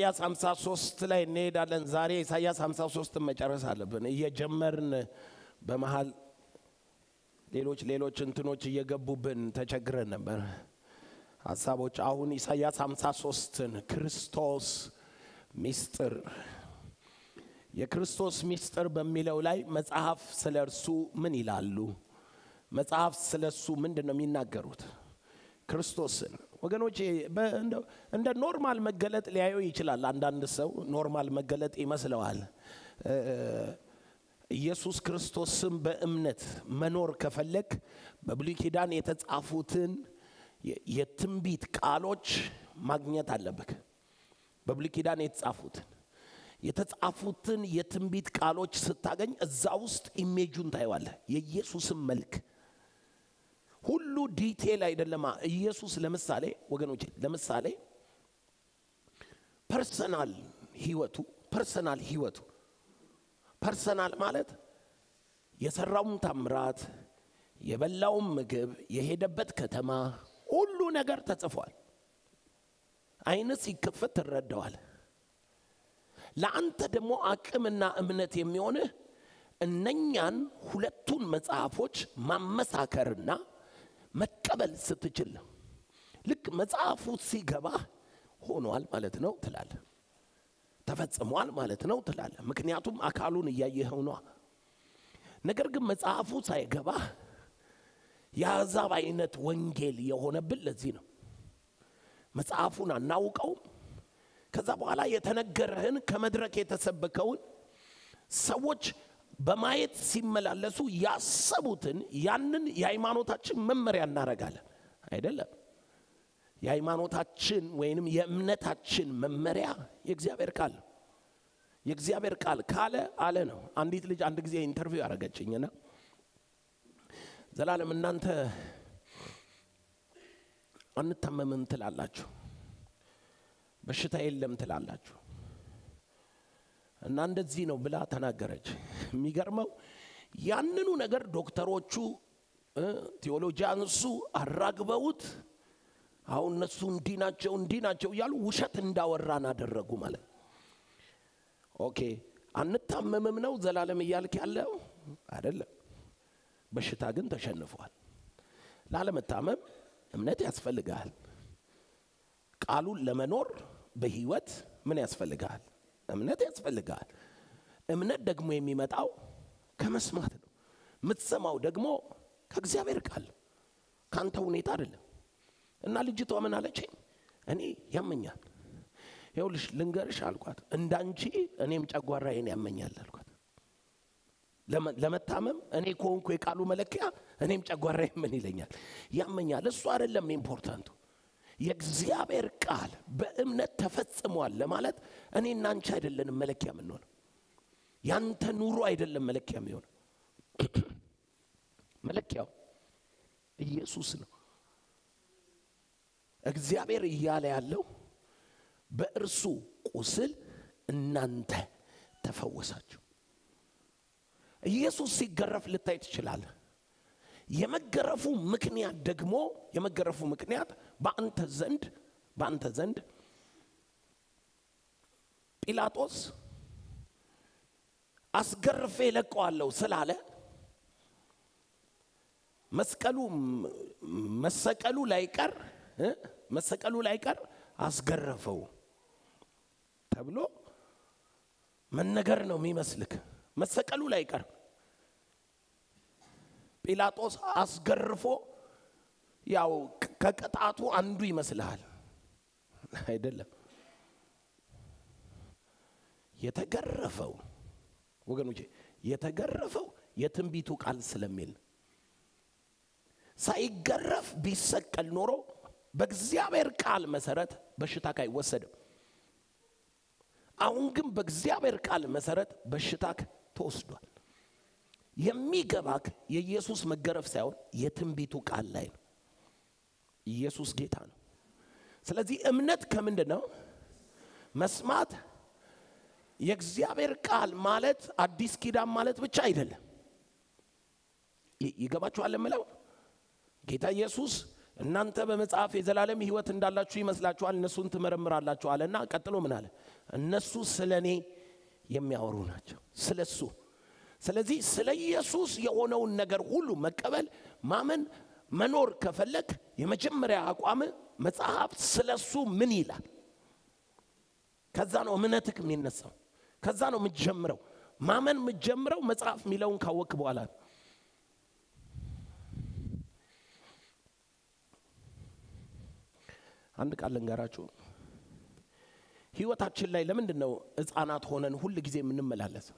ኢሳያስ 53 ላይ እንሄዳለን። ዛሬ ኢሳያስ 53ን መጨረስ አለብን። እየጀመርን በመሃል ሌሎች ሌሎች እንትኖች እየገቡብን ተቸግረን ነበር ሀሳቦች። አሁን ኢሳያስ 53ን ክርስቶስ ሚስጥር የክርስቶስ ሚስጥር በሚለው ላይ መጽሐፍ ስለ እርሱ ምን ይላሉ? መጽሐፍ ስለ እሱ ምንድን ነው የሚናገሩት? ክርስቶስን ወገኖች እንደ ኖርማል መገለጥ ሊያየው ይችላል። አንዳንድ ሰው ኖርማል መገለጥ ይመስለዋል። ኢየሱስ ክርስቶስን በእምነት መኖር ከፈለግ በብሉይ ኪዳን የተጻፉትን የትንቢት ቃሎች ማግኘት አለብህ። በብሉይ ኪዳን የተጻፉትን የተጻፉትን የትንቢት ቃሎች ስታገኝ እዛ ውስጥ ኢሜጁን ታየዋለህ። የኢየሱስን መልክ ሁሉ ዲቴል አይደለማ። ኢየሱስ ለምሳሌ ወገኖች፣ ለምሳሌ ፐርሰናል ህይወቱ ፐርሰናል ህይወቱ ፐርሰናል ማለት የሰራውን ታምራት፣ የበላውን ምግብ፣ የሄደበት ከተማ ሁሉ ነገር ተጽፏል። አይን ሲከፈት ትረዳዋል። ለአንተ ደግሞ አቅምና እምነት የሚሆንህ እነኛን ሁለቱን መጽሐፎች ማመሳከርና መቀበል ስትችል ነው። ልክ መጽሐፉ ሲገባ ሆኗል ማለት ነው ትላለ፣ ተፈጽሟል ማለት ነው ትላለ። ምክንያቱም አካሉን እያየኸው ነዋ። ነገር ግን መጽሐፉ ሳይገባ የአሕዛብ አይነት ወንጌል የሆነብን ለዚህ ነው። መጽሐፉን አናውቀውም። ከዛ በኋላ የተነገረህን ከመድረክ የተሰበከውን ሰዎች በማየት ሲመላለሱ ያሰቡትን ያንን የሃይማኖታችን መመሪያ እናደርጋለን። አይደለም። የሃይማኖታችን ወይንም የእምነታችን መመሪያ የእግዚአብሔር ቃል ነው። የእግዚአብሔር ቃል ካለ አለ ነው። አንዲት ልጅ አንድ ጊዜ ኢንተርቪው ያደረገችኝና ዘላለም እናንተ አንታመምም ትላላችሁ፣ በሽታ የለም ትላላችሁ እና እንደዚህ ነው ብላ ተናገረች። የሚገርመው ያንኑ ነገር ዶክተሮቹ ቴዎሎጂያንሱ አራግበውት አሁን እነሱ እንዲህ ናቸው እንዲህ ናቸው እያሉ ውሸት እንዳወራን አደረጉ ማለት ኦኬ አንታመምም ነው ዘላለም እያልክ ያለው አይደለም። በሽታ ግን ተሸንፏል። ላለመታመም እምነት ያስፈልግሃል። ቃሉን ለመኖር በህይወት ምን ያስፈልግሃል? እምነት ያስፈልግሃል። እምነት ደግሞ የሚመጣው ከመስማት ነው። የምትሰማው ደግሞ ከእግዚአብሔር ቃል ከአንተ ሁኔታ አይደለም። እና ልጅቷ ምን አለችኝ? እኔ ያመኛል፣ ይኸውልሽ ልንገርሽ አልኳት፣ እንዳንቺ እኔም ጨጓራዬን ያመኛል አልኳት። ለመታመም እኔ ከሆንኩ የቃሉ መለኪያ እኔም ጨጓራዬ ምን ይለኛል? ያመኛል። እሱ አይደለም ኢምፖርታንቱ የእግዚአብሔር ቃል በእምነት ተፈጽሟል ለማለት እኔ እናንቺ አይደለንም መለኪያ የምንሆነው። ያንተ ኑሮ አይደለም መለኪያ የሚሆነው። መለኪያው ኢየሱስ ነው። እግዚአብሔር እያለ ያለው በእርሱ ቁስል እናንተ ተፈወሳችሁ። ኢየሱስ ሲገረፍ ልታይ ትችላለህ። የመገረፉ ምክንያት ደግሞ የመገረፉ ምክንያት በአንተ ዘንድ በአንተ ዘንድ ጲላጦስ አስገርፌ ለቀዋለሁ ስላለ መስቀሉ መሰቀሉ ላይቀር መሰቀሉ ላይቀር አስገረፈው ተብሎ መነገር ነው የሚመስልክ። መሰቀሉ ላይቀር ጲላጦስ አስገርፎ ያው ከቅጣቱ አንዱ ይመስልሃል። አይደለም። የተገረፈው ወገኖቼ የተገረፈው የትንቢቱ ቃል ስለሚል ሳይገረፍ ቢሰቀል ኖሮ በእግዚአብሔር ቃል መሰረት በሽታክ አይወሰድም። አሁን ግን በእግዚአብሔር ቃል መሰረት በሽታክ ተወስዷል። የሚገባክ የኢየሱስ መገረፍ ሳይሆን የትንቢቱ ቃል ላይ ነው። ኢየሱስ ጌታ ነው። ስለዚህ እምነት ከምንድን ነው? መስማት የእግዚአብሔር ቃል ማለት አዲስ ኪዳን ማለት ብቻ አይደለም። ይገባችኋል የምለው ጌታ ኢየሱስ እናንተ በመጽሐፍ የዘላለም ሕይወት እንዳላችሁ ይመስላችኋል፣ እነሱን ትመረምራላችሁ አለና ቀጥሎ ምን አለ? እነሱ ስለ እኔ የሚያወሩ ናቸው፣ ስለ እሱ። ስለዚህ ስለ ኢየሱስ የሆነውን ነገር ሁሉ መቀበል፣ ማመን፣ መኖር ከፈለግ የመጀመሪያ አቋም መጽሐፍ ስለ እሱ ምን ይላል? ከዛ ነው እምነትክ የሚነሳው። ከዛ ነው የምትጀምረው። ማመን የምትጀምረው መጽሐፍ የሚለውን ካወቅ በኋላ ነው። አንድ ቃል ልንገራችሁ። ህይወታችን ላይ ለምንድን ነው ህፃናት ሆነን ሁል ጊዜ የምንመላለሰው?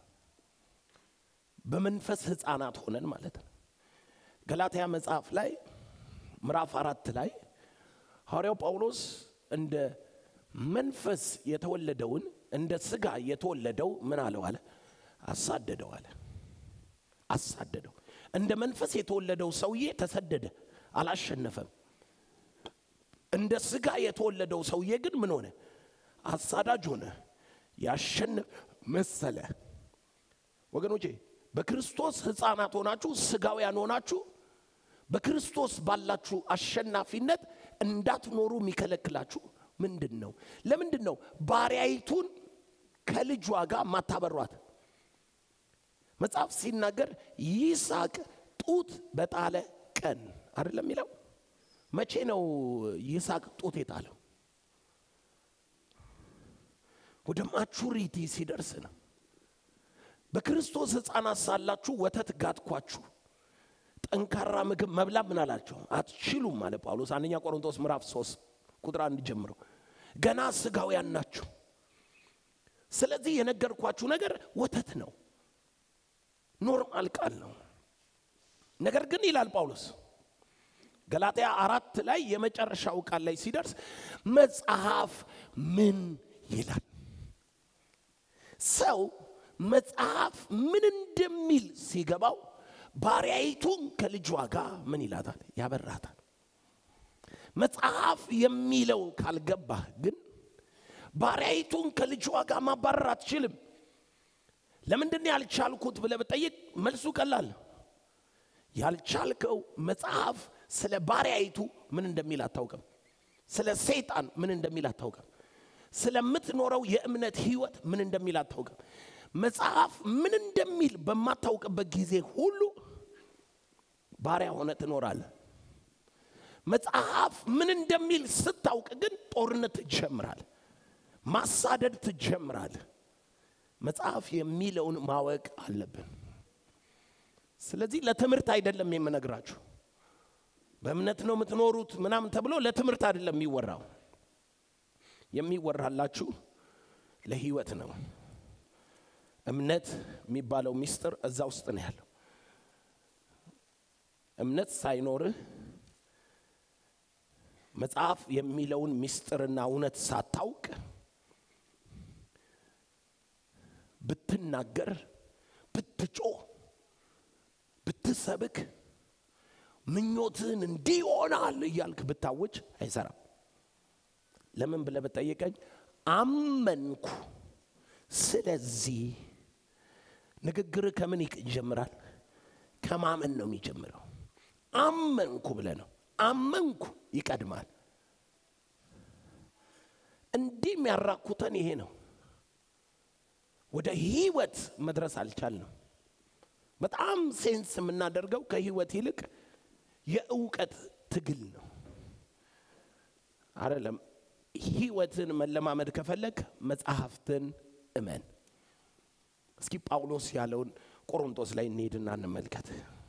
በመንፈስ ህፃናት ሆነን ማለት ነው። ገላትያ መጽሐፍ ላይ ምዕራፍ አራት ላይ ሐዋርያው ጳውሎስ እንደ መንፈስ የተወለደውን እንደ ስጋ የተወለደው ምን አለው አለ አሳደደው አለ አሳደደው እንደ መንፈስ የተወለደው ሰውዬ ተሰደደ አላሸነፈም እንደ ስጋ የተወለደው ሰውዬ ግን ምን ሆነ አሳዳጅ ሆነ ያሸንፍ መሰለ ወገኖቼ በክርስቶስ ህፃናት ሆናችሁ ስጋውያን ሆናችሁ በክርስቶስ ባላችሁ አሸናፊነት እንዳትኖሩ የሚከለክላችሁ ምንድን ነው? ለምንድን ነው ባሪያይቱን ከልጇ ጋር ማታበሯት? መጽሐፍ ሲናገር ይስሐቅ ጡት በጣለ ቀን አይደለም የሚለው። መቼ ነው ይስሐቅ ጡት የጣለው? ወደ ማቹሪቲ ሲደርስ ነው። በክርስቶስ ሕፃናት ሳላችሁ ወተት ጋትኳችሁ ጠንካራ ምግብ መብላት ምን አላቸው አትችሉም አለ ጳውሎስ አንደኛ ቆሮንቶስ ምዕራፍ 3 ቁጥር አንድ ጀምሮ ገና ስጋውያን ናችሁ ስለዚህ የነገርኳችሁ ነገር ወተት ነው ኖርማል ቃል ነው ነገር ግን ይላል ጳውሎስ ገላትያ አራት ላይ የመጨረሻው ቃል ላይ ሲደርስ መጽሐፍ ምን ይላል ሰው መጽሐፍ ምን እንደሚል ሲገባው ባሪያይቱን ከልጇ ጋር ምን ይላታል? ያበራታል። መጽሐፍ የሚለው ካልገባህ ግን ባሪያይቱን ከልጇ ጋር ማባረር አትችልም። ለምንድን ያልቻልኩት ብለህ ብጠይቅ መልሱ ቀላል። ያልቻልከው መጽሐፍ ስለ ባሪያይቱ ምን እንደሚል አታውቅም። ስለ ሰይጣን ምን እንደሚል አታውቅም። ስለምትኖረው የእምነት ህይወት ምን እንደሚል አታውቅም። መጽሐፍ ምን እንደሚል በማታውቅበት ጊዜ ሁሉ ባሪያ ሆነ ትኖራለህ። መጽሐፍ ምን እንደሚል ስታውቅ ግን ጦርነት ትጀምራለህ፣ ማሳደድ ትጀምራለህ። መጽሐፍ የሚለውን ማወቅ አለብን። ስለዚህ ለትምህርት አይደለም የምነግራችሁ። በእምነት ነው የምትኖሩት ምናምን ተብሎ ለትምህርት አይደለም የሚወራው። የሚወራላችሁ ለህይወት ነው። እምነት የሚባለው ሚስጥር እዛ ውስጥ ነው ያለው። እምነት ሳይኖርህ መጽሐፍ የሚለውን ሚስጥርና እውነት ሳታውቅ ብትናገር፣ ብትጮህ፣ ብትሰብክ፣ ምኞትህን እንዲህ ይሆናል እያልክ ብታውጅ አይሰራም። ለምን ብለህ ብጠይቀኝ አመንኩ ስለዚህ ንግግር ከምን ይጀምራል? ከማመን ነው የሚጀምረው። አመንኩ ብለ ነው። አመንኩ ይቀድማል። እንዲህ የሚያራኩተን ይሄ ነው። ወደ ህይወት መድረስ አልቻልንም። በጣም ሴንስ የምናደርገው ከህይወት ይልቅ የእውቀት ትግል ነው አይደለም። ህይወትን መለማመድ ከፈለግ መጽሐፍትን እመን። እስኪ ጳውሎስ ያለውን ቆሮንቶስ ላይ እንሄድና እንመልከት።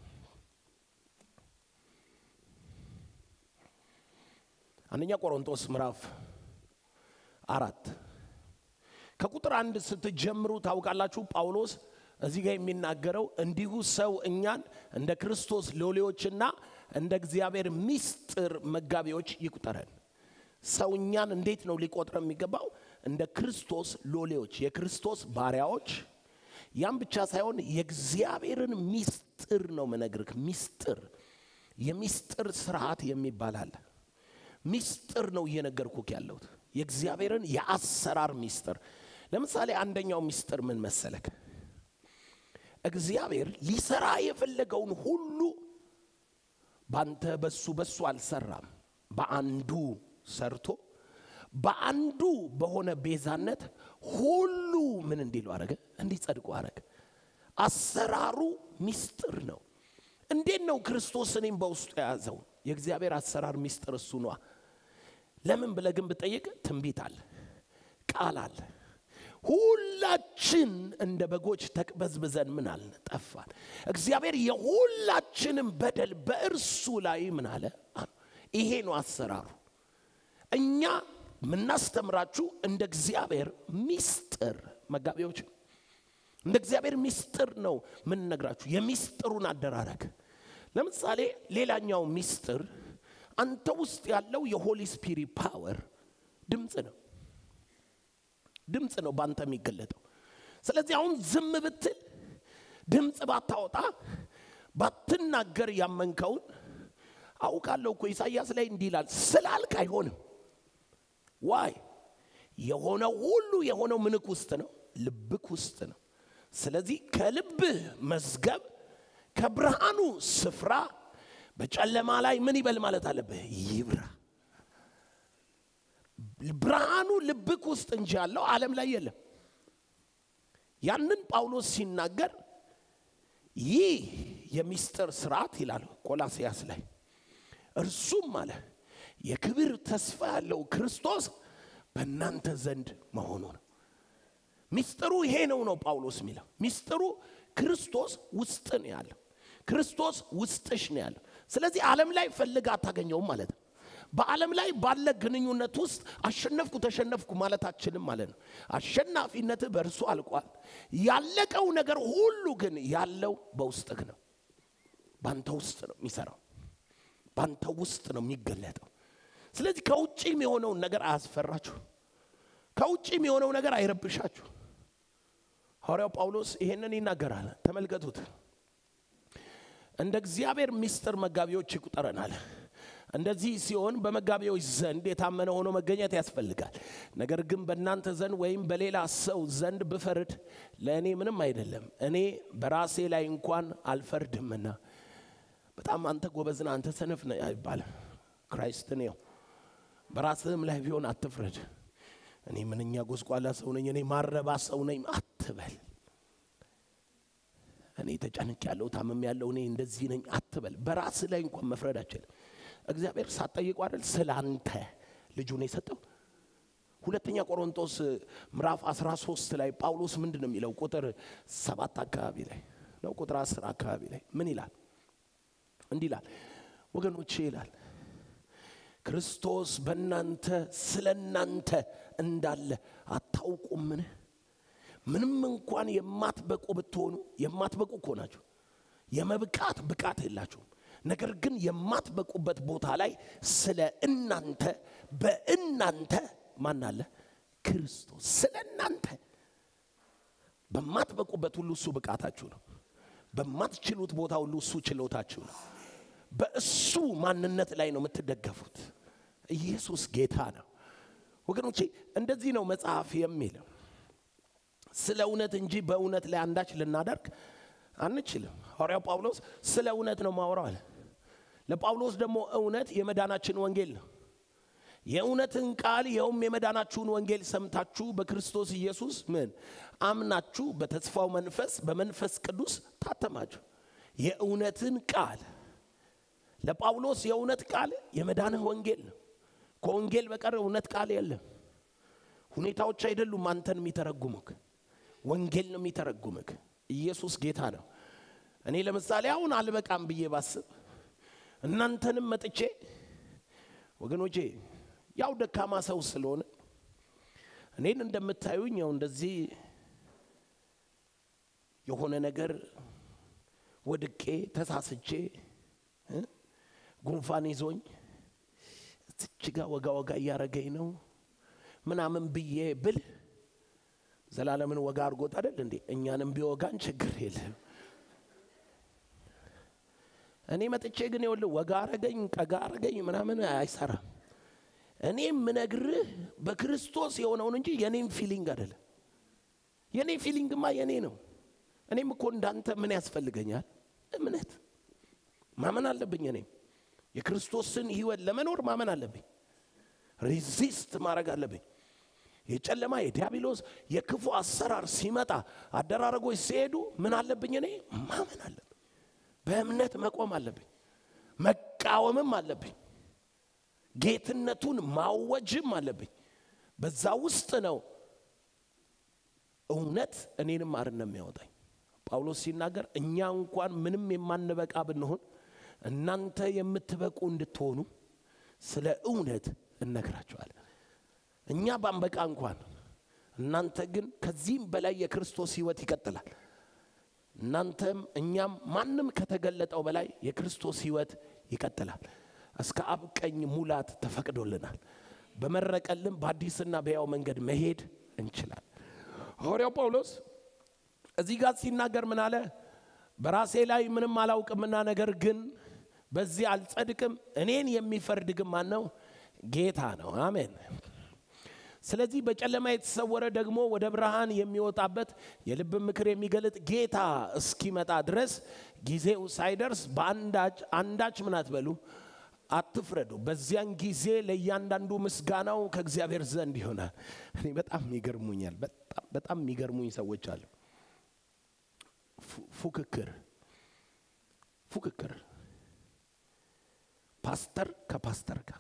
አንደኛ ቆሮንቶስ ምዕራፍ አራት ከቁጥር አንድ ስትጀምሩ ታውቃላችሁ። ጳውሎስ እዚህ ጋር የሚናገረው እንዲሁ ሰው እኛን እንደ ክርስቶስ ሎሌዎችና እንደ እግዚአብሔር ምስጢር መጋቢዎች ይቁጠረን። ሰው እኛን እንዴት ነው ሊቆጥረ የሚገባው? እንደ ክርስቶስ ሎሌዎች፣ የክርስቶስ ባሪያዎች። ያም ብቻ ሳይሆን የእግዚአብሔርን ሚስጥር ነው መነግርህ። ሚስጥር የሚስጥር ስርዓት የሚባል አለ። ሚስጥር ነው እየነገርኩክ ያለሁት የእግዚአብሔርን የአሰራር ሚስጥር። ለምሳሌ አንደኛው ሚስጥር ምን መሰለክ? እግዚአብሔር ሊሰራ የፈለገውን ሁሉ ባንተ በሱ በሱ አልሰራም። በአንዱ ሰርቶ በአንዱ በሆነ ቤዛነት ሁሉ ምን እንዲሉ አረገ? እንዲጸድቁ አረገ። አሰራሩ ሚስጥር ነው። እንዴት ነው ክርስቶስ እኔም በውስጡ የያዘው? የእግዚአብሔር አሰራር ሚስጥር እሱ ነዋ። ለምን ብለህ ግን ብጠይቅ ትንቢት አለ፣ ቃል አለ። ሁላችን እንደ በጎች ተቅበዝብዘን ምን አልን? ጠፋን። እግዚአብሔር የሁላችንም በደል በእርሱ ላይ ምን አለ? ይሄ ነው አሰራሩ። እኛ የምናስተምራችሁ እንደ እግዚአብሔር ሚስጥር መጋቢዎች፣ እንደ እግዚአብሔር ሚስጥር ነው የምንነግራችሁ፣ የሚስጥሩን አደራረግ። ለምሳሌ ሌላኛው ሚስጥር አንተ ውስጥ ያለው የሆሊ ስፒሪት ፓወር ድምፅ ነው። ድምፅ ነው በአንተ የሚገለጠው። ስለዚህ አሁን ዝም ብትል ድምፅ ባታወጣ ባትናገር ያመንከውን አውቃለሁ እኮ ኢሳያስ ላይ እንዲህ ይላል ስላልክ አይሆንም። ዋይ የሆነው ሁሉ የሆነው ምንክ ውስጥ ነው? ልብክ ውስጥ ነው። ስለዚህ ከልብህ መዝገብ ከብርሃኑ ስፍራ በጨለማ ላይ ምን ይበል ማለት አለብህ? ይብራ። ብርሃኑ ልብክ ውስጥ እንጂ ያለው ዓለም ላይ የለም። ያንን ጳውሎስ ሲናገር ይህ የሚስጥር ስርዓት ይላል ቆላስያስ ላይ እርሱም አለ የክብር ተስፋ ያለው ክርስቶስ በእናንተ ዘንድ መሆኑ ነው። ሚስጥሩ ይሄ ነው ነው ጳውሎስ የሚለው ሚስጥሩ ክርስቶስ ውስጥ ነው ያለው። ክርስቶስ ውስጥሽ ነው ያለው። ስለዚህ ዓለም ላይ ፈልግ አታገኘውም ማለት ነው። በዓለም ላይ ባለ ግንኙነት ውስጥ አሸነፍኩ ተሸነፍኩ ማለታችንም ማለት ነው። አሸናፊነትህ በእርሱ አልቋል። ያለቀው ነገር ሁሉ ግን ያለው በውስጥህ ነው። ባንተ ውስጥ ነው የሚሰራው። ባንተ ውስጥ ነው የሚገለጠው። ስለዚህ ከውጭም የሆነውን ነገር አያስፈራችሁ። ከውጭም የሆነው ነገር አይረብሻችሁ። ሐዋርያው ጳውሎስ ይሄንን ይናገራል። ተመልከቱት። እንደ እግዚአብሔር ምስጢር መጋቢዎች ይቁጠረናል። እንደዚህ ሲሆን በመጋቢዎች ዘንድ የታመነ ሆኖ መገኘት ያስፈልጋል። ነገር ግን በእናንተ ዘንድ ወይም በሌላ ሰው ዘንድ ብፈርድ ለእኔ ምንም አይደለም። እኔ በራሴ ላይ እንኳን አልፈርድምና። በጣም አንተ ጎበዝና አንተ ሰነፍ ነህ አይባልም። ክራይስትን ው በራስህም ላይ ቢሆን አትፍረድ። እኔ ምንኛ ጎስቋላ ሰው ነኝ፣ እኔ ማረባ ሰው ነኝ አትበል። እኔ ተጨንቅ ያለው ታመም ያለው እኔ እንደዚህ ነኝ አትበል። በራስህ ላይ እንኳን መፍረድ አችልም። እግዚአብሔር ሳትጠይቁ አይደል ስለ አንተ ልጁን የሰጠው። ሁለተኛ ቆሮንቶስ ምዕራፍ 13 ላይ ጳውሎስ ምንድን ነው የሚለው? ቁጥር ሰባት አካባቢ ላይ ነው ቁጥር አስር አካባቢ ላይ ምን ይላል? እንዲህ ይላል ወገኖቼ ይላል ክርስቶስ በእናንተ ስለ እናንተ እንዳለ አታውቁምን? ምንም እንኳን የማትበቁ ብትሆኑ የማትበቁ እኮ ናችሁ። የመብቃት ብቃት የላችሁም። ነገር ግን የማትበቁበት ቦታ ላይ ስለ እናንተ በእናንተ ማን አለ? ክርስቶስ ስለ እናንተ በማትበቁበት ሁሉ እሱ ብቃታችሁ ነው። በማትችሉት ቦታ ሁሉ እሱ ችሎታችሁ ነው። በእሱ ማንነት ላይ ነው የምትደገፉት። ኢየሱስ ጌታ ነው ወገኖቼ። እንደዚህ ነው መጽሐፍ የሚለው ስለ እውነት እንጂ በእውነት ላይ አንዳች ልናደርግ አንችልም። ሐዋርያው ጳውሎስ ስለ እውነት ነው ማውራው አለ። ለጳውሎስ ደግሞ እውነት የመዳናችን ወንጌል ነው። የእውነትን ቃል ይኸውም የመዳናችሁን ወንጌል ሰምታችሁ በክርስቶስ ኢየሱስ ምን አምናችሁ በተስፋው መንፈስ በመንፈስ ቅዱስ ታተማችሁ። የእውነትን ቃል ለጳውሎስ የእውነት ቃል የመዳንህ ወንጌል ነው። ከወንጌል በቀር እውነት ቃል የለም። ሁኔታዎች አይደሉም አንተን የሚተረጉሙክ፣ ወንጌል ነው የሚተረጉምክ። ኢየሱስ ጌታ ነው። እኔ ለምሳሌ አሁን አልበቃም ብዬ ባስብ እናንተንም መጥቼ ወገኖቼ ያው ደካማ ሰው ስለሆነ እኔን እንደምታዩኝ ያው እንደዚህ የሆነ ነገር ወድቄ ተሳስቼ ጉንፋን ይዞኝ እዚች ጋ ወጋ ወጋ እያረገኝ ነው ምናምን ብዬ ብል ዘላለምን ወጋ አድርጎት አይደል እንዴ? እኛንም ቢወጋን ችግር የለም። እኔ መጥቼ ግን ይኸውልህ ወጋ አረገኝ ቀጋ አረገኝ ምናምን አይሰራም። እኔ የምነግርህ በክርስቶስ የሆነውን እንጂ የኔም ፊሊንግ አይደለም። የኔ ፊሊንግማ የኔ ነው። እኔም እኮ እንዳንተ ምን ያስፈልገኛል? እምነት ማመን አለብኝ። እኔም የክርስቶስን ህይወት ለመኖር ማመን አለብኝ። ሪዚስት ማድረግ አለብኝ። የጨለማ የዲያብሎስ የክፉ አሰራር ሲመጣ አደራረጎች ሲሄዱ ምን አለብኝ? እኔ ማመን አለብኝ። በእምነት መቆም አለብኝ። መቃወምም አለብኝ። ጌትነቱን ማወጅም አለብኝ። በዛ ውስጥ ነው እውነት እኔንም አርነት የሚያወጣኝ። ጳውሎስ ሲናገር እኛ እንኳን ምንም የማንበቃ ብንሆን እናንተ የምትበቁ እንድትሆኑ ስለ እውነት እነግራቸዋለን። እኛ ባንበቃ እንኳን እናንተ ግን ከዚህም በላይ የክርስቶስ ህይወት ይቀጥላል። እናንተም እኛም ማንም ከተገለጠው በላይ የክርስቶስ ህይወት ይቀጥላል። እስከ አብ ቀኝ ሙላት ተፈቅዶልናል። በመረቀልን በአዲስና በያው መንገድ መሄድ እንችላል። ሐዋርያው ጳውሎስ እዚህ ጋር ሲናገር ምን አለ? በራሴ ላይ ምንም አላውቅምና ነገር ግን በዚህ አልጸድቅም። እኔን የሚፈርድ ግን ማን ነው? ጌታ ነው። አሜን። ስለዚህ በጨለማ የተሰወረ ደግሞ ወደ ብርሃን የሚወጣበት የልብ ምክር የሚገልጥ ጌታ እስኪመጣ ድረስ ጊዜው ሳይደርስ በአንዳች አንዳች ምን አትበሉ አትፍረዱ። በዚያን ጊዜ ለእያንዳንዱ ምስጋናው ከእግዚአብሔር ዘንድ ይሆናል። እኔ በጣም ይገርሙኛል። በጣም በጣም የሚገርሙኝ ሰዎች አሉ። ፉክክር ፉክክር ፓስተር ከፓስተር ጋር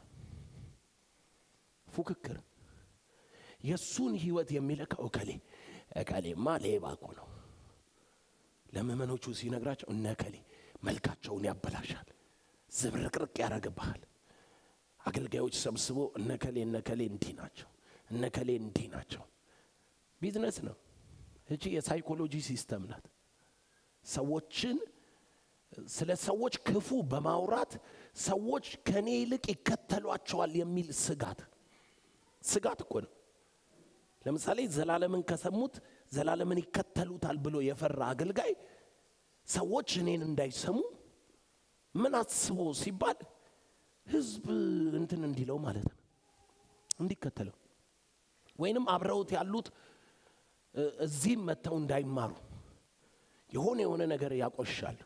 ፉክክር የእሱን ህይወት የሚለካው እከሌ እከሌማ ሌባ እኮ ነው። ለምእመኖቹ ሲነግራቸው እነ እከሌ መልካቸውን ያበላሻል፣ ዝብርቅርቅ ያደርግብሃል። አገልጋዮች ሰብስቦ እነ እከሌ እነ እከሌ እንዲህ ናቸው፣ እነ እከሌ እንዲህ ናቸው። ቢዝነስ ነው። እቺ የሳይኮሎጂ ሲስተም ናት። ሰዎችን ስለ ሰዎች ክፉ በማውራት ሰዎች ከኔ ይልቅ ይከተሏቸዋል የሚል ስጋት ስጋት እኮ ነው። ለምሳሌ ዘላለምን ከሰሙት ዘላለምን ይከተሉታል ብሎ የፈራ አገልጋይ ሰዎች እኔን እንዳይሰሙ ምን አስቦ ሲባል ህዝብ እንትን እንዲለው ማለት ነው እንዲከተለው ወይንም አብረውት ያሉት እዚህም መጥተው እንዳይማሩ የሆነ የሆነ ነገር ያቆሻሉ።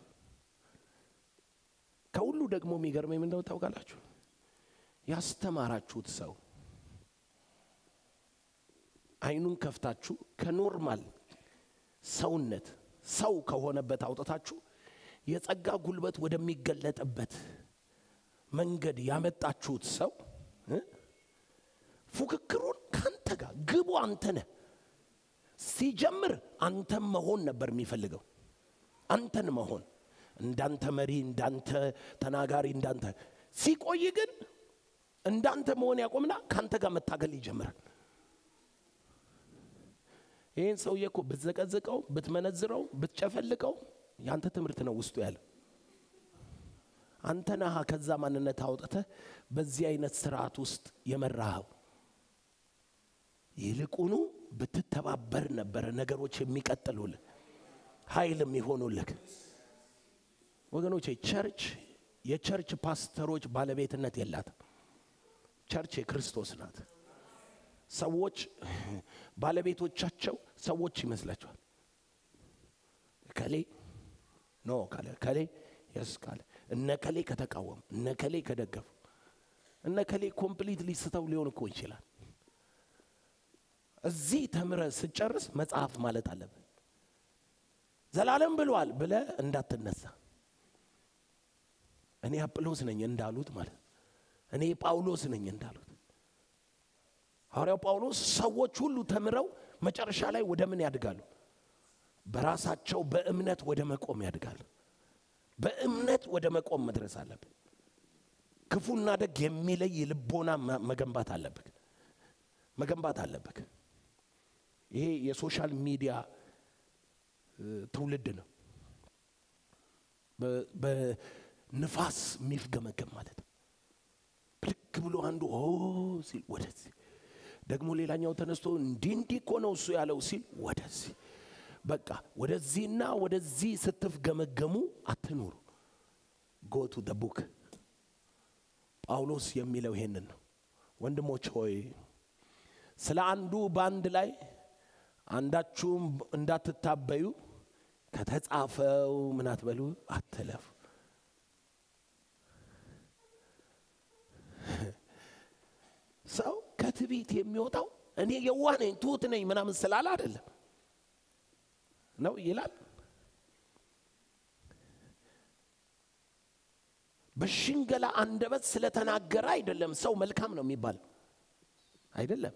ከሁሉ ደግሞ የሚገርመኝ ምንደው ታውቃላችሁ? ያስተማራችሁት ሰው አይኑን ከፍታችሁ ከኖርማል ሰውነት ሰው ከሆነበት አውጥታችሁ የጸጋ ጉልበት ወደሚገለጥበት መንገድ ያመጣችሁት ሰው ፉክክሩን ከአንተ ጋር ግቡ አንተ ነህ። ሲጀምር አንተን መሆን ነበር የሚፈልገው አንተን መሆን እንዳንተ መሪ፣ እንዳንተ ተናጋሪ፣ እንዳንተ ሲቆይ ግን እንዳንተ መሆን ያቆምና ከአንተ ጋር መታገል ይጀምራል። ይህን ሰውዬ እኮ ብትዘቀዝቀው፣ ብትመነዝረው፣ ብትጨፈልቀው ያንተ ትምህርት ነው ውስጡ ያለ። አንተ ነህ ከዛ ማንነት አውጥተህ በዚህ አይነት ስርዓት ውስጥ የመራኸው። ይልቁኑ ብትተባበር ነበረ ነገሮች የሚቀጥሉልህ ኃይል የሚሆኑልህ። ወገኖቼ ቸርች የቸርች ፓስተሮች ባለቤትነት የላትም። ቸርች የክርስቶስ ናት። ሰዎች ባለቤቶቻቸው ሰዎች ይመስላቸዋል። ከሌ ኖ ካለ ከሌ የስ ካለ እነ ከሌ ከተቃወሙ እነ ከሌ ከደገፉ እነ ከሌ ኮምፕሊት ሊስተው ሊሆን እኮ ይችላል። እዚህ ተምረ ስጨርስ መጽሐፍ ማለት አለብን። ዘላለም ብሏል ብለ እንዳትነሳ እኔ አጵሎስ ነኝ እንዳሉት ማለት እኔ ጳውሎስ ነኝ እንዳሉት ሐዋርያው ጳውሎስ ሰዎች ሁሉ ተምረው መጨረሻ ላይ ወደ ምን ያድጋሉ? በራሳቸው በእምነት ወደ መቆም ያድጋሉ። በእምነት ወደ መቆም መድረስ አለብን። ክፉና ደግ የሚለይ ልቦና መገንባት አለብህ መገንባት አለብህ። ይሄ የሶሻል ሚዲያ ትውልድ ነው። በንፋስ የሚፍገመገም ማለት ነው። ብልክ ብሎ አንዱ ኦ ሲል ወደዚህ ደግሞ ሌላኛው ተነስቶ እንዲህ እንዲህ እኮ ነው እሱ ያለው ሲል ወደዚህ በቃ ወደዚህና ወደዚህ ስትፍገመገሙ አትኑሩ። ጎቱ ደ ቡክ ጳውሎስ የሚለው ይሄንን ነው። ወንድሞች ሆይ ስለ አንዱ በአንድ ላይ አንዳችሁም እንዳትታበዩ ከተጻፈው ምን አትበሉ አትለፉ። ሰው ከትዕቢት የሚወጣው እኔ የዋህ ነኝ ትሁት ነኝ ምናምን ስላለ አይደለም ነው ይላል። በሽንገላ አንደበት ስለተናገረ አይደለም ሰው መልካም ነው የሚባል አይደለም።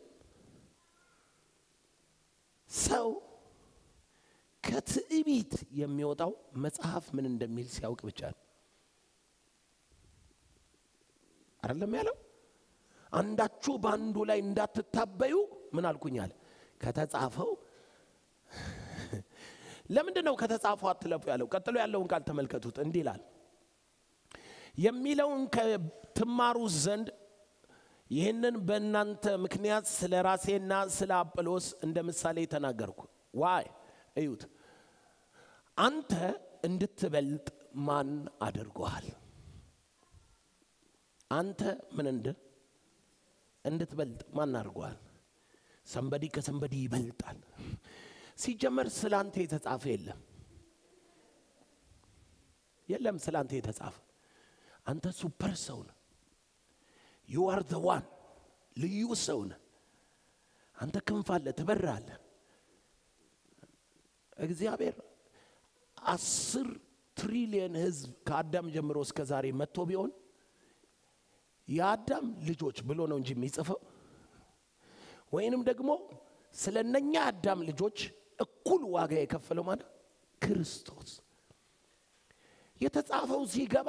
ሰው ከትዕቢት የሚወጣው መጽሐፍ ምን እንደሚል ሲያውቅ ብቻ ነው። አይደለም ያለው አንዳችሁ በአንዱ ላይ እንዳትታበዩ ምን አልኩኝ አለ ከተጻፈው ለምንድን ነው ከተጻፈው አትለፉ ያለው? ቀጥሎ ያለውን ቃል ተመልከቱት። እንዲህ ይላል የሚለውን ከትማሩ ዘንድ ይህንን በእናንተ ምክንያት ስለ ራሴና ስለ አጵሎስ እንደ ምሳሌ ተናገርኩ። ዋይ እዩት። አንተ እንድትበልጥ ማን አድርጎሃል? አንተ ምን እንድ እንድትበልጥ ማን አድርጎሃል? ሰንበዲ ከሰንበዲ ይበልጣል። ሲጀመር ስለ አንተ የተጻፈ የለም የለም። ስለ አንተ የተጻፈ አንተ ሱፐር ሰው ነህ። ዩ አር ዘ ዋን ልዩ ሰው ነህ። አንተ ክንፍ አለ፣ ትበራለህ። እግዚአብሔር አስር ትሪሊየን ህዝብ ከአዳም ጀምሮ እስከ ዛሬ መጥቶ ቢሆን የአዳም ልጆች ብሎ ነው እንጂ የሚጽፈው ወይንም ደግሞ ስለ እነኛ አዳም ልጆች እኩል ዋጋ የከፈለው ማለት ክርስቶስ የተጻፈው ሲገባ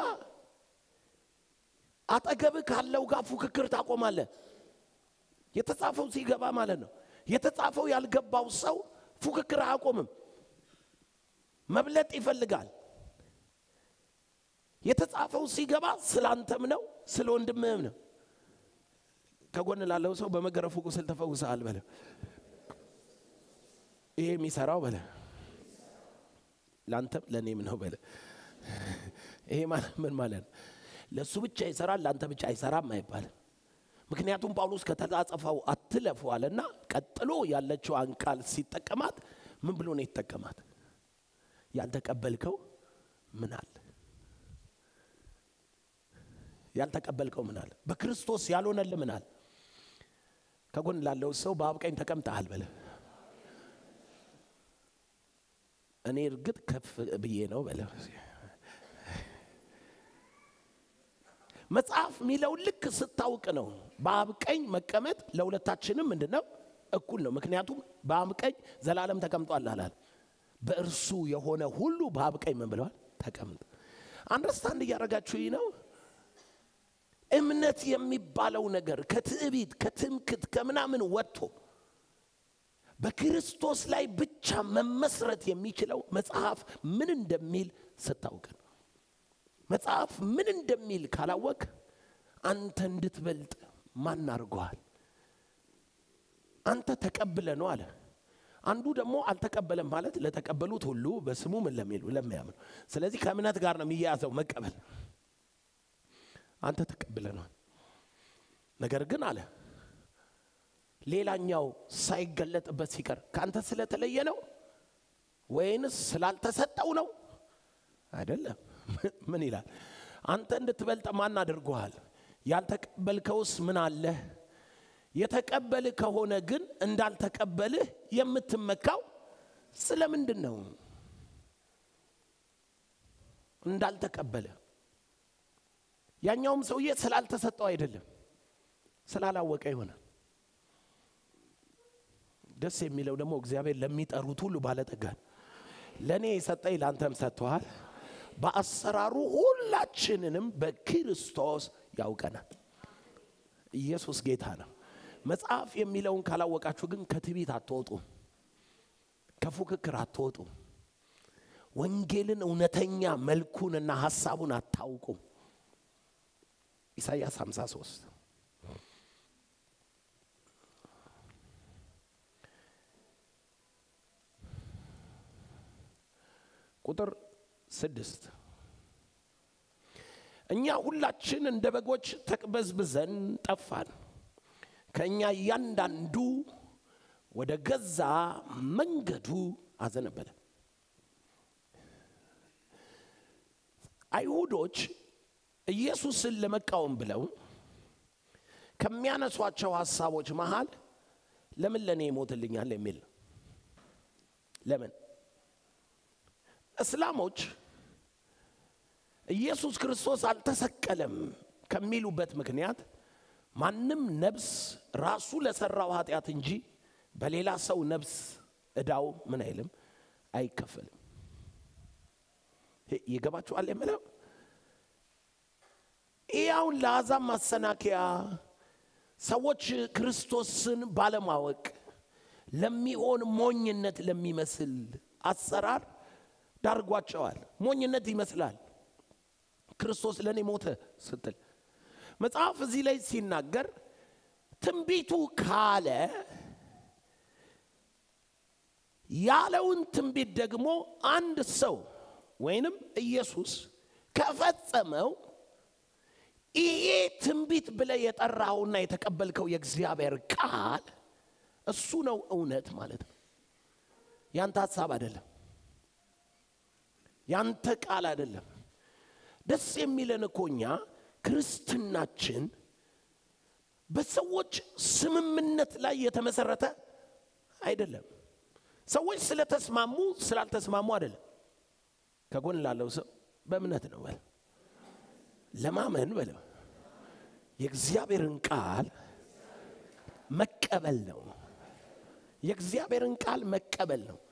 አጠገብህ ካለው ጋር ፉክክር ታቆማለህ። የተጻፈው ሲገባ ማለት ነው። የተጻፈው ያልገባው ሰው ፉክክር አያቆምም፣ መብለጥ ይፈልጋል። የተጻፈው ሲገባ ስለ አንተም ነው ስለ ወንድምህም ነው። ከጎን ላለው ሰው በመገረፉ ቁስል ተፈውሰሃል በለ። ይሄ የሚሰራው በለ ለአንተም ለእኔም ነው በለ። ይሄ ማለት ምን ማለት ነው? ለእሱ ብቻ ይሰራል ለአንተ ብቻ አይሰራም አይባልም። ምክንያቱም ጳውሎስ ከተጻጸፈው አትለፉ አለና ቀጥሎ ያለችዋን ቃል ሲጠቀማት ምን ብሎ ነው የተጠቀማት? ያልተቀበልከው ምን አለ? ያልተቀበልከው ምን አለ? በክርስቶስ ያልሆነልህ ምን አለ? ከጎን ላለው ሰው በአብ ቀኝ ተቀምጠሃል በለ። እኔ እርግጥ ከፍ ብዬ ነው በለ። መጽሐፍ የሚለው ልክ ስታውቅ ነው። በአብ ቀኝ መቀመጥ ለሁለታችንም ምንድን ነው እኩል ነው። ምክንያቱም በአብ ቀኝ ዘላለም ተቀምጧል አላል። በእርሱ የሆነ ሁሉ በአብ ቀኝ ምን ብለዋል? ተቀምጥ። አንደርስታንድ እያደረጋችሁ ይህ ነው። እምነት የሚባለው ነገር ከትዕቢት ከትምክት ከምናምን ወጥቶ በክርስቶስ ላይ ብቻ መመስረት የሚችለው መጽሐፍ ምን እንደሚል ስታውቅ ነው። መጽሐፍ ምን እንደሚል ካላወቅ አንተ እንድትበልጥ ማን አድርገዋል? አንተ ተቀብለ ነው አለ። አንዱ ደግሞ አልተቀበለም ማለት ለተቀበሉት ሁሉ በስሙ ምን ለሚሉ ለሚያምኑ። ስለዚህ ከእምነት ጋር ነው የሚያያዘው መቀበል። አንተ ተቀብለ ነው። ነገር ግን አለ ሌላኛው ሳይገለጥበት ሲቀር ከአንተ ስለተለየ ነው ወይንስ ስላልተሰጠው ነው? አይደለም። ምን ይላል? አንተ እንድትበልጥ ማን አድርጎሃል? ያልተቀበልከውስ ምን አለህ? የተቀበልህ ከሆነ ግን እንዳልተቀበልህ የምትመካው ስለምንድን ነው? እንዳልተቀበለ ያኛውም ሰውዬ ስላልተሰጠው አይደለም፣ ስላላወቀ ይሆናል። ደስ የሚለው ደግሞ እግዚአብሔር ለሚጠሩት ሁሉ ባለጠጋ ነው። ለእኔ የሰጠኝ ለአንተም ሰጥተዋል። በአሰራሩ ሁላችንንም በክርስቶስ ያውቀናል። ኢየሱስ ጌታ ነው። መጽሐፍ የሚለውን ካላወቃችሁ ግን ከትዕቢት አትወጡም፣ ከፉክክር አትወጡም። ወንጌልን እውነተኛ መልኩንና ሐሳቡን አታውቁም። ኢሳይያስ 53 ቁጥር ስድስት እኛ ሁላችን እንደ በጎች ተቅበዝብዘን ጠፋን፣ ከእኛ እያንዳንዱ ወደ ገዛ መንገዱ አዘነበለ። አይሁዶች ኢየሱስን ለመቃወም ብለው ከሚያነሷቸው ሀሳቦች መሃል ለምን ለእኔ ይሞትልኛል የሚል ነው። ለምን እስላሞች ኢየሱስ ክርስቶስ አልተሰቀለም ከሚሉበት ምክንያት ማንም ነብስ ራሱ ለሰራው ኃጢአት እንጂ በሌላ ሰው ነብስ እዳው ምን አይልም አይከፈልም። ይገባችኋል የምለው ይህ አሁን ለአሕዛብ ማሰናከያ ሰዎች ክርስቶስን ባለማወቅ ለሚሆን ሞኝነት ለሚመስል አሰራር ዳርጓቸዋል። ሞኝነት ይመስላል ክርስቶስ ለእኔ ሞተ ስትል መጽሐፍ እዚህ ላይ ሲናገር ትንቢቱ ካለ ያለውን ትንቢት ደግሞ አንድ ሰው ወይንም ኢየሱስ ከፈጸመው ይሄ ትንቢት ብለ የጠራውና የተቀበልከው የእግዚአብሔር ቃል እሱ ነው እውነት ማለት ነው። ያንተ ሀሳብ አይደለም፣ ያንተ ቃል አይደለም። ደስ የሚለን እኮ እኛ ክርስትናችን በሰዎች ስምምነት ላይ የተመሰረተ አይደለም። ሰዎች ስለተስማሙ ስላልተስማሙ አይደለም። ከጎን ላለው ሰው በእምነት ነው በለው፣ ለማመን በለው፣ የእግዚአብሔርን ቃል መቀበል ነው። የእግዚአብሔርን ቃል መቀበል ነው።